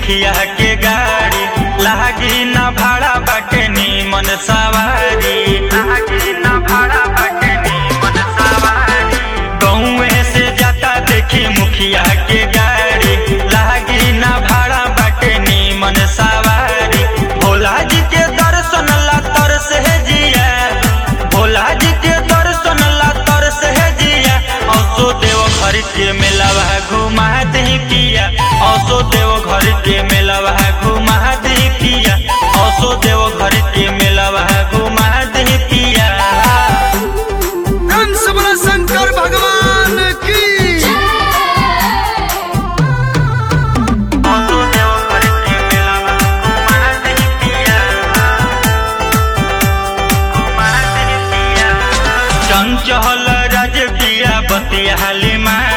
मुखिया के गाड़ी लागी ना भाड़ा बाटे नीमन सवारी लागी ना भाड़ा बाटे नीमन सवारी गौवे से जाता देखी मुखिया के गाड़ी लागी ना भाड़ा बाटे नीमन सवारी भोला जी के दर्शन ला तर से जिया भोला जी के दर्शन ला तर से जिया औसो देव घर के मेलावा घुमा दे किया औसो देव घर के मेलावा घुमा दे किया औसो देव घर के मेलावा घुमा दे किया कंस बोला शंकर भगवान की औसो देव घर के मेलावा घुमा दे किया घुमा दे किया चंचल राज पिया बतिया हाली माँ